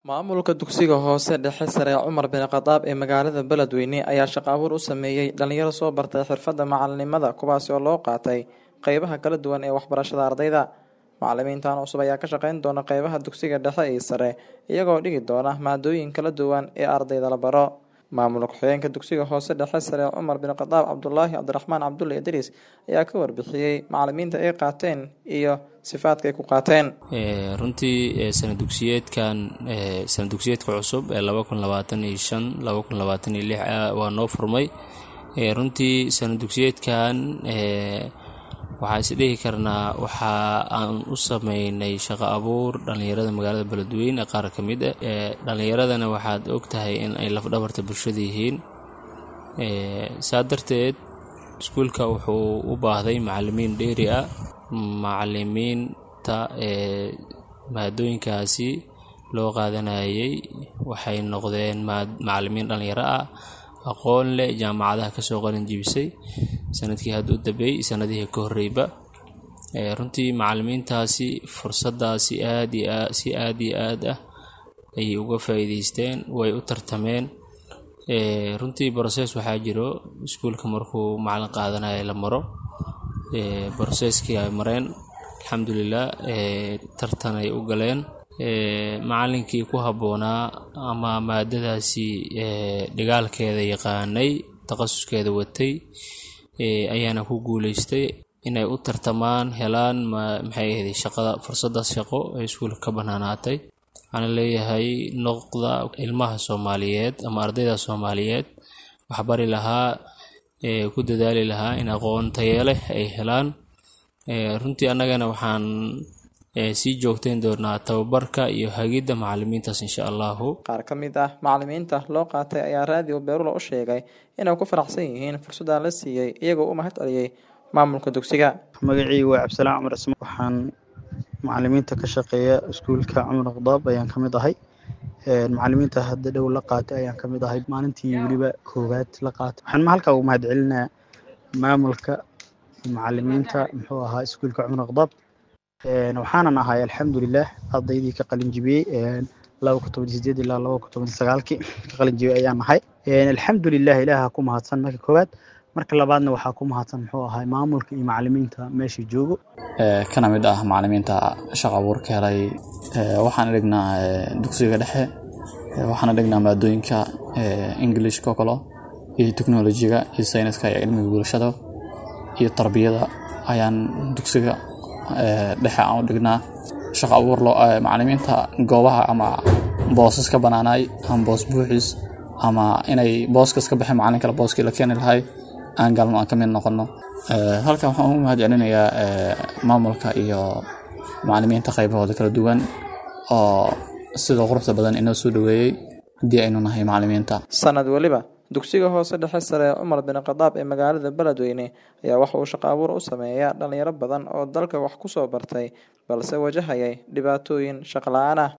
Maamulka dugsiga hoose dhexe sare Cumar bin Khadaab ee magaalada Beledweyne ayaa shaqo abuur u sameeyay dhalinyaro soo bartay xirfadda macalinimada kuwaasi oo loo qaatay qeybaha kala duwan ee waxbarashada ardayda. Macalimiintan cusub ayaa ka shaqeyn doona qeybaha dugsiga dhexe iyo sare iyagoo dhigi doona maadooyin kala duwan ee ardayda la baro. Maamulka ku-xigeenka dugsiga hoose dhexe sare Cumar bin Khadaab Cabdulaahi Cabdiraxmaan Cabdulle Idriis ayaa ka warbixiyey macalimiinta ay qaateen iyo sifaadka ay ku qaateen. runtii sana dugsiyeedkan sana dugsiyeedka cusub ee laba kun labaatan iyo shan laba kun labaatan iyo lix waa noo furmay runtii sana dugsiyeedkan waxaa is dhihi karnaa waxa aan u sameynay shaqo abuur dhalinyarada magaalada beledweyne qaar ka mid ah dhalinyaradana waxaad og tahay in ay lafdhabarta bulshada yihiin saa darteed iskuulka wuxuu u baahday macalimiin dheeri ah macalimiinta maadooyinkaasi loo qaadanayay waxay noqdeen macalimiin dhalinyaro ah aqoon leh jaamacadaha kasoo qalin jibisay sanadkii hadda u dambeeyey sanadihii ka horreyba runtii macalimiintaasi fursadaasi aad iyo si aad iyo aad ah ayay uga faa'iideysteen way u tartameen runtii broses waxaa jiro iskuulka markuu macalin qaadanayo la maro broseskii ay mareen alxamdulilah tartan ay u galeen macalinkii ku habboonaa ama maadadaasi dhigaalkeeda yaqaanay takhasuskeeda watay ayaana ku guuleystay inay u tartamaan helaan maxay ahayd shaqada fursadaas shaqo ee iskuulka ka banaanaatay waxaana leeyahay noqda ilmaha soomaaliyeed ama ardayda soomaaliyeed waxbari lahaa ku dadaali lahaa in aqoon tayo leh ay helaan runtii annagana waxaan sii joogteyn doonaa tababarka iyo hagidda macalimiintaas insha allahu qaar ka mid ah macalimiinta loo qaatay ayaa raadiyo beerula u sheegay inay ku faraxsan yihiin fursaddan la siiyey iyagoo u mahad celiyey maamulka dugsiga magacii waa cabdisalaan cumar isma waxaan macalimiinta ka shaqeeya iskuulka cumar khadaab ayaan ka mid ahay macalimiinta hadda dhow la qaatay ayaan ka mid ahay maalintii weliba koowaad la qaatay waxaan halkaa ugu mahad celinayaa maamulka macalimiinta muxuu ahaa iskuulka cumar khadaab waxaanan ahay alxamdulilah ardaydii ka qalin jibiyey laba kun toban sideed ilaa laba kun toban sagaalkii ka qalin jibiyey ayaan ahay alxamdulilah ilaaha ku mahadsan marka koowaad marka labaadna waxaa ku mahadsan muxuu ahay maamulka iyo macalimiinta meesha joogo kana mid ah macalimiinta shaqo abuurka helay waxaan dhignaa dugsiga dhexe waxaana dhignaa maadooyinka englishka oo kale iyo teknolojiga iyo sayniska iyo cilmiga bulshada iyo tarbiyada ayaan dugsiga dhexe aan u dhignaa shaqo abuur macalimiinta goobaha ama boosas ka banaanay ama boos buuxis ama inay booskas ka baxeen macalin kale booskii la keeni lahay aan galno aan ka mid noqono halkan waxaan ugu mahad celinayaa maamulka iyo macalimiinta qaybahooda kala duwan oo sida quruxda badan inoo soo dhaweeyey haddii aynu nahay macalimiinta sanad weliba dugsiga hoose dhexe sare cumar bin khadaab ee magaalada beledweyne ayaa waxa uu shaqo abuur u sameeyaa dhalinyaro badan oo dalka wax ku soo bartay balse wajahayay dhibaatooyin shaqo la-aan ah